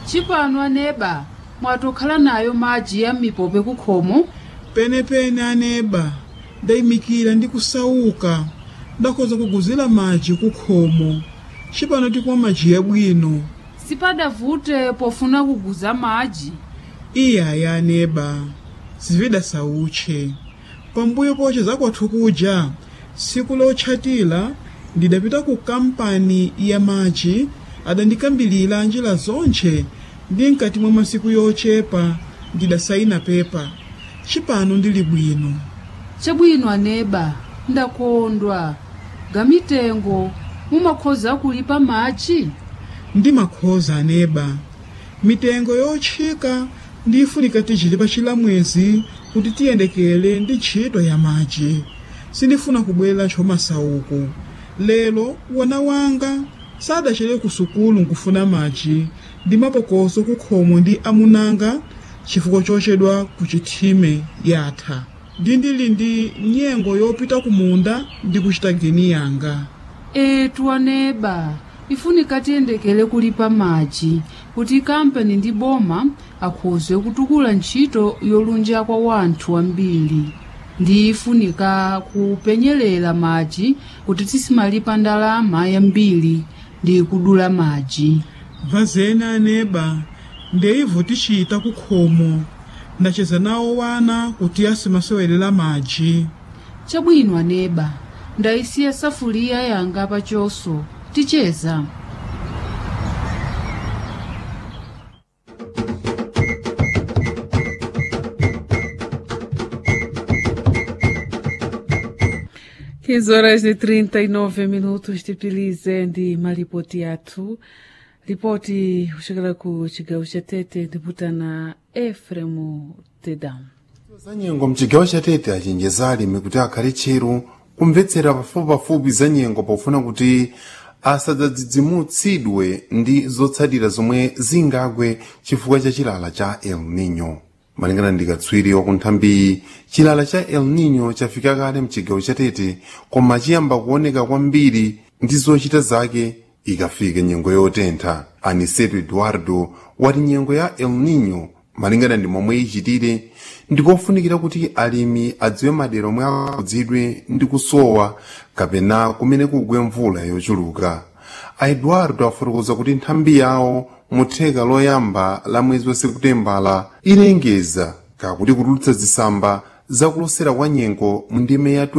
chipano aneba mwatokhala nayo madzi ya mipope kukhomo penepene aneba ndayimikira ndi kusauka ndakhoza kuguzira madzi kukhomo cipano tikumwa madzi yabwino sipadavute pofuna kuguza madzi iyaya aneba sividasauche pambuyo poche zakwathu kuja siku lotchatira ndidapita ku kampani ya madzi adandikambilira njira zonche ndi mkati mwa masiku yochepa ndidasayina pepa cipano ndili bwino chabwino aneba ndakondwa gamitengo mumakhoza kulipa madzi ndimakhoza aneba mitengo yotchika ndifunika tichite pa chilamwezi kuti tiyendekele ndi ntchito ya madzi sindifuna kubwera chomasauko lero wana wanga sadachere ku sukulu nkufuna madzi ndi mapokoso kukhomo ndi amunanga chifukwa chochedwa ku chithime yatha ndi ndili ndi nyengo yopita ku munda ndi kuchita geni yanga etu aneba ifunika tiyendekele kulipa madzi kuti kampani ndi boma akhoze kutukula ntchito yolunja kwa wanthu ambiri ndi ifunika kupenyerera madzi kuti tisimalipa ndalama yambiri ndi kudula madzi vazena aneba ndeivo tichita kukhomo ndacheza nawo wana kuti asimasewelera madzi chabwino aneba ndayisiya safuliya yanga pachoso ticheza Quinze horas e 39 minutos tipilize ndi malipoti athu ripoti kuchokera ku chigawo cha tete ndiputana efremu tedam za nyengo mchigawo cha tete achenjeza alimi kuti akhale tcheru kumvetsera pafupipafupi za nyengo pofuna kuti asadzadzidzimutsidwe ndi zotsatira zomwe zingagwe chifukwa cha chilala cha el nino malingana ndi katswiri wakunthambi chilala cha el nino chafika kale mchigawo cha tete koma chiyamba kuoneka kwambiri ndi zochita zake ikafika nyengo yotentha aniseto eduardo wati nyengo ya el nino malingana ndi momwe ichitire ndikofunikira kuti alimi adziwe madera omwe akhudzidwe ndi kusowa kapena kumene kugwe mvula yochuluka a eduardo afotokoza kuti nthambi yawo mutheka loyamba la mwezi wa sekutembala ilengeza kakuti kutulutsa zisamba zakulosera kwa nyengo mu ndime ya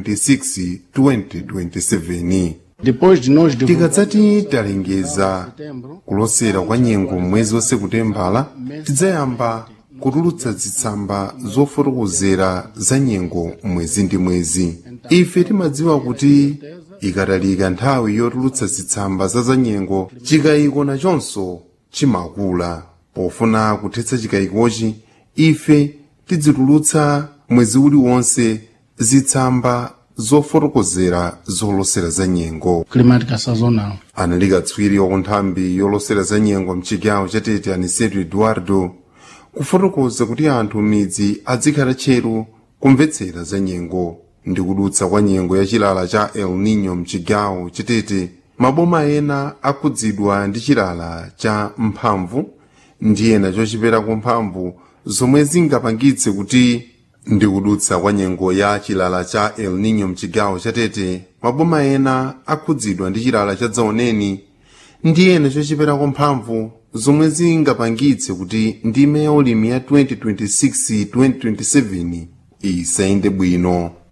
2026-2027 Depois de nós divulgarmos tikadzati talengeza kulosera kwa nyengo mwezi wa sekutembala tidzayamba kutulutsa zitsamba zofotokozera za nyengo mwezi ndi mwezi ife timadziwa kuti ikatalika nthawi yotulutsa zitsamba za za nyengo chikayiko nachonso chimakula pofuna kuthetsa chikayikochi ife tidzitulutsa mwezi uliwonse zitsamba zofotokozera zolosera za nyengo climática sazonal. anali katswiri wakunthambi yolosera za nyengo mchigawo cha tete aniseto eduardo kufotokoza kuti anthu midzi adzikhala tcheru kumvetsera za nyengo ndi kudutsa kwa nyengo ya chilala cha el nino mchigawo cha tete maboma ena akhudzidwa ndi chilala cha mphamvu ndi ena chochiperako mphamvu zomwe zingapangitse kuti ndi kudutsa kwa nyengo ya chilala cha el nino mchigawo cha tete maboma ena akhudzidwa ndi chilala cha dzaoneni ndi ena chochiperako mphamvu zomwe zingapangitse kuti ndime ya ulimi ya 2026-2027 isayende bwino